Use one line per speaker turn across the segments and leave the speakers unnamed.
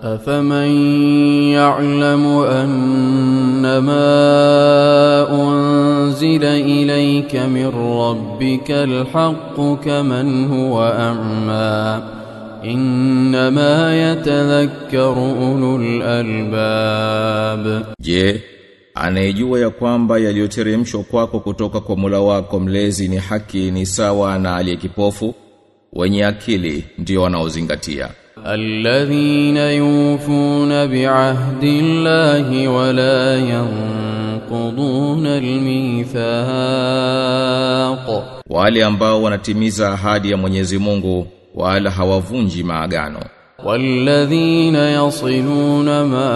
أفمن يعلم أنما أنزل إليك من ربك الحق كمن هو أعمى إنما يتذكر أولو الألباب
Je, anayejua ya kwamba yaliyoteremshwa kwako kutoka kwa Mola wako mlezi ni haki ni sawa na aliyekipofu wenye akili ndio wanaozingatia
الذين يوفون بعهد الله ولا ينقضون الميثاق
wale ambao wanatimiza ahadi ya Mwenyezi Mungu wala hawavunji maagano
والذين يصلون ما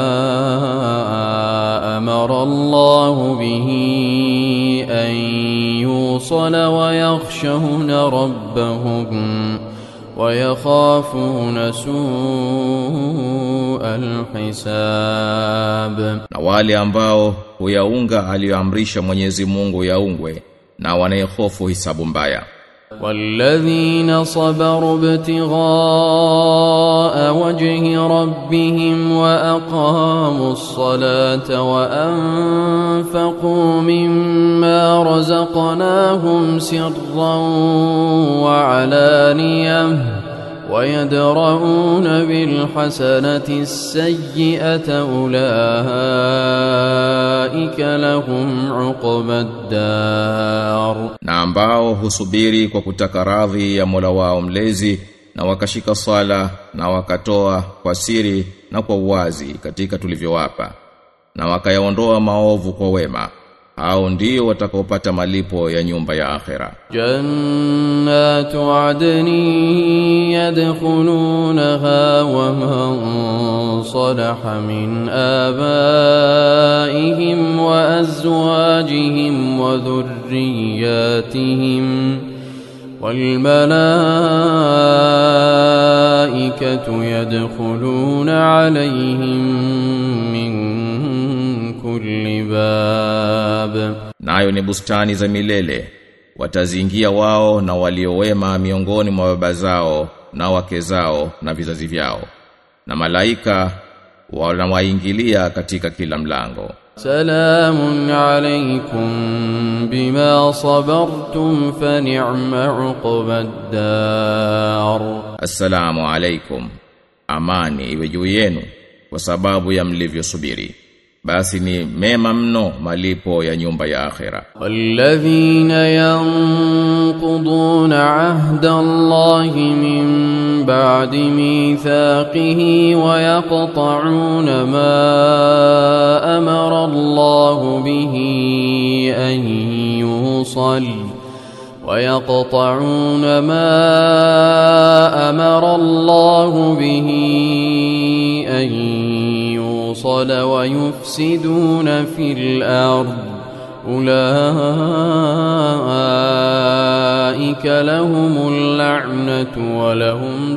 أمر الله به أن يوصل ويخشون ربهم ويخافون سوء الحساب
na wale ambao huyaunga aliyoamrisha Mwenyezi Mungu yaungwe na wanayehofu hisabu mbaya
والذين صبروا ابتغاء وجه ربهم وأقاموا الصلاة وأنفقوا مما رزقناهم سرا وعلانية ويدرؤون بالحسنة السيئة أولئك لهم عقبى الدار
na ambao husubiri kwa kutaka radhi ya Mola wao mlezi na wakashika swala na wakatoa kwa siri na kwa uwazi katika tulivyowapa na wakayaondoa maovu kwa wema hao ndio watakaopata malipo ya nyumba ya akhera
جنات عدن يدخلونها ومن صلح من آبائهم وأزواجهم وذرياتهم والملائكة يدخلون عليهم من كل باب
nayo ni bustani za milele wataziingia wao na waliowema miongoni mwa baba zao na wake zao na vizazi vyao na malaika wanawaingilia katika kila mlango
سلام عليكم بما صبرتم فنعم عقبى الدار
assalamu alaikum amani iwe juu yenu kwa sababu ya mlivyosubiri basi ni mema mno malipo ya nyumba ya akhera
والذين ينقضون عهد الله من بعد ميثاقه ويقطعون ما أمر الله به أن يوصل ويقطعون ما أمر الله به أن يوصل ويفسدون في الأرض أولئك لهم اللعنة ولهم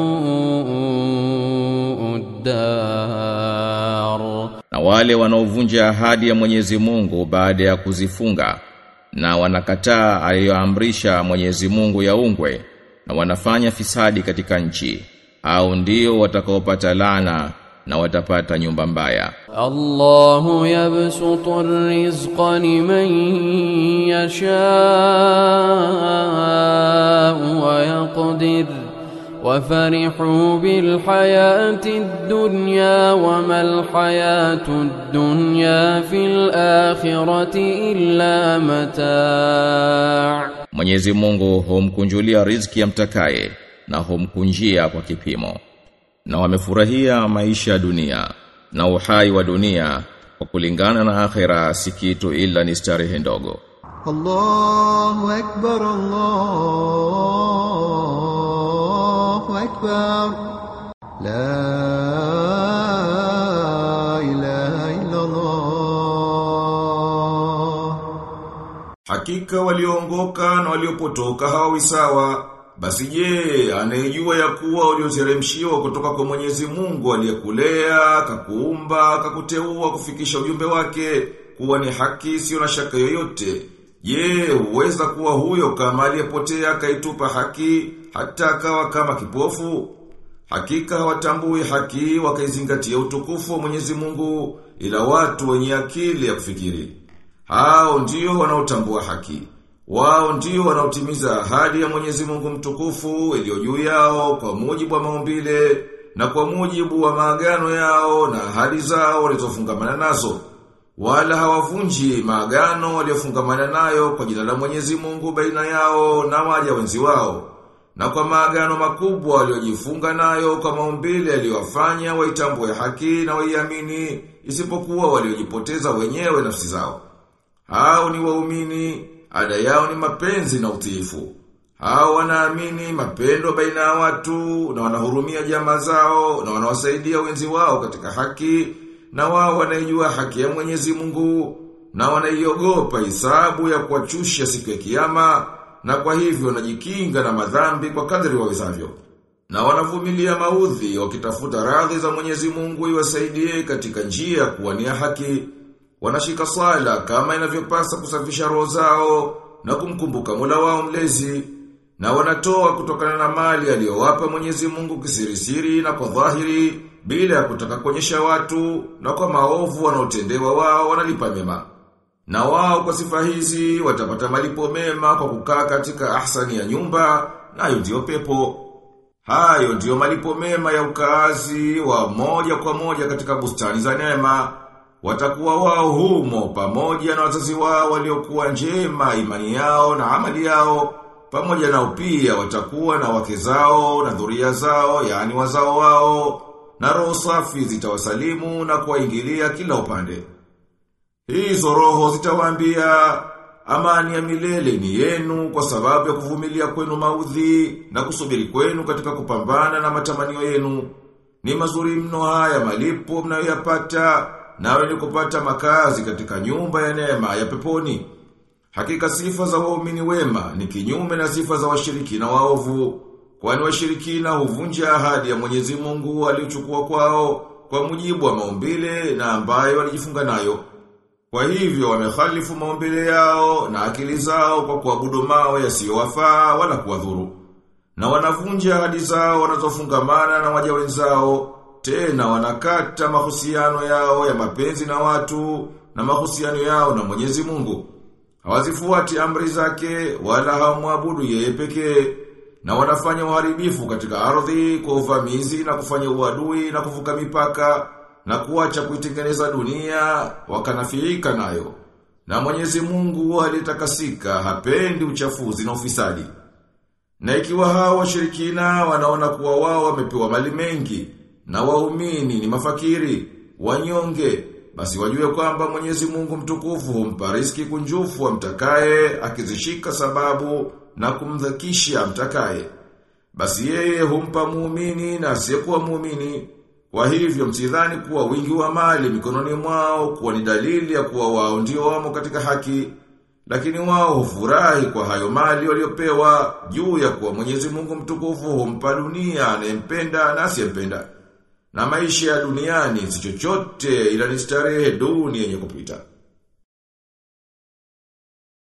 سوء الدار
na wale wanaovunja ahadi ya Mwenyezi Mungu baada ya kuzifunga na wanakataa aliyoamrisha Mwenyezi Mungu yaungwe na wanafanya fisadi katika nchi au ndio watakaopata laana na watapata nyumba mbaya
الله يبسط الرزق لمن يشاء ويقدر وفرحوا بالحياة الدنيا وما الحياة الدنيا في الآخرة إلا متاع
Mwenyezi Mungu humkunjulia riziki ya mtakaye na humkunjia kwa kipimo na wamefurahia maisha ya dunia na uhai wa dunia kwa kulingana na akhera si kitu ila ni starehe ndogo
الله أكبر الله أكبر لا إله إلا الله
Hakika walioongoka na waliopotoka hawawi sawa. Basi je, anayejua ya kuwa ulioteremshiwa kutoka kwa Mwenyezi Mungu aliyekulea, akakuumba, akakuteua kufikisha ujumbe wake, kuwa ni haki sio na shaka yoyote. Je, huweza kuwa huyo kama aliyepotea akaitupa haki hata akawa kama kipofu? Hakika hawatambui haki wakaizingatia utukufu wa Mwenyezi Mungu ila watu wenye akili ya kufikiri. Hao ndio wanaotambua haki. Wao ndio wanaotimiza ahadi ya Mwenyezi Mungu mtukufu iliyo juu yao kwa mujibu wa maumbile na kwa mujibu wa maagano yao na ahadi zao walizofungamana nazo. Wala hawavunji maagano waliofungamana nayo kwa jina la Mwenyezi Mungu baina yao na waja wenzi wao. Na kwa maagano makubwa waliojifunga nayo kwa maumbile yaliyowafanya waitambue haki na waiamini isipokuwa waliojipoteza wenyewe nafsi zao. Hao ni waumini, ada yao ni mapenzi na utiifu. Hao wanaamini mapendo baina ya watu na wanahurumia jamaa zao na wanawasaidia wenzi wao katika haki na wao wanaijua haki ya Mwenyezi Mungu na wanaiogopa hisabu ya kuwachusha siku ya kiyama na kwa hivyo wanajikinga na madhambi kwa kadri wawezavyo. Na wanavumilia maudhi wakitafuta radhi za Mwenyezi Mungu iwasaidie katika njia ya kuwania haki. Wanashika sala kama inavyopasa kusafisha roho zao na kumkumbuka Mola wao mlezi na wanatoa kutokana na mali aliyowapa Mwenyezi Mungu kisirisiri na kwa dhahiri bila ya kutaka kuonyesha watu na kwa maovu wanaotendewa wao wanalipa mema. Na wao kwa sifa hizi watapata malipo mema kwa kukaa katika ahsani ya nyumba nayo ndio pepo. Hayo ndiyo malipo mema ya ukaazi wa moja kwa moja katika bustani za neema. Watakuwa wao humo pamoja na wazazi wao waliokuwa njema imani yao na amali yao. Pamoja nao pia watakuwa na wake zao na dhuria zao, yani wazao wao, na roho safi zitawasalimu na kuwaingilia kila upande. Hizo roho zitawaambia amani ya milele ni yenu kwa sababu ya kuvumilia kwenu maudhi na kusubiri kwenu katika kupambana na matamanio yenu. Ni mazuri mno haya malipo mnayoyapata nawe ni kupata makazi katika nyumba ya neema ya peponi. Hakika sifa za waumini wema ni kinyume na sifa za washirikina waovu. Kwani washirikina huvunja ahadi ya Mwenyezi Mungu aliyochukua kwao kwa mujibu wa maumbile na ambayo walijifunga nayo. Kwa hivyo wamekhalifu maumbile yao na akili zao kwa kuabudu mawe yasiyowafaa wala kuwadhuru. Na wanavunja ahadi zao wanazofungamana na waja wenzao, tena wanakata mahusiano yao ya mapenzi na watu na mahusiano yao na Mwenyezi Mungu. Hawazifuati amri zake wala hawamwabudu yeye pekee na wanafanya uharibifu katika ardhi kwa uvamizi na kufanya uadui na kuvuka mipaka na kuacha kuitengeneza dunia wakanafiika nayo. Na Mwenyezi Mungu alitakasika hapendi uchafuzi na ufisadi. Na ikiwa hao washirikina wanaona kuwa wao wamepewa mali mengi na waumini ni mafakiri, wanyonge, basi wajue kwamba Mwenyezi Mungu mtukufu humpa riziki kunjufu amtakaye akizishika sababu na kumdhakisha amtakaye. Basi yeye humpa muumini na asiyekuwa muumini. Kwa hivyo msidhani kuwa wingi wa mali mikononi mwao kuwa ni dalili ya kuwa wao ndio wamo katika haki. Lakini wao hufurahi kwa hayo mali waliopewa juu ya kuwa Mwenyezi Mungu mtukufu humpa dunia anayempenda na asiyempenda. Na maisha ya duniani si chochote ila ni starehe duni yenye kupita.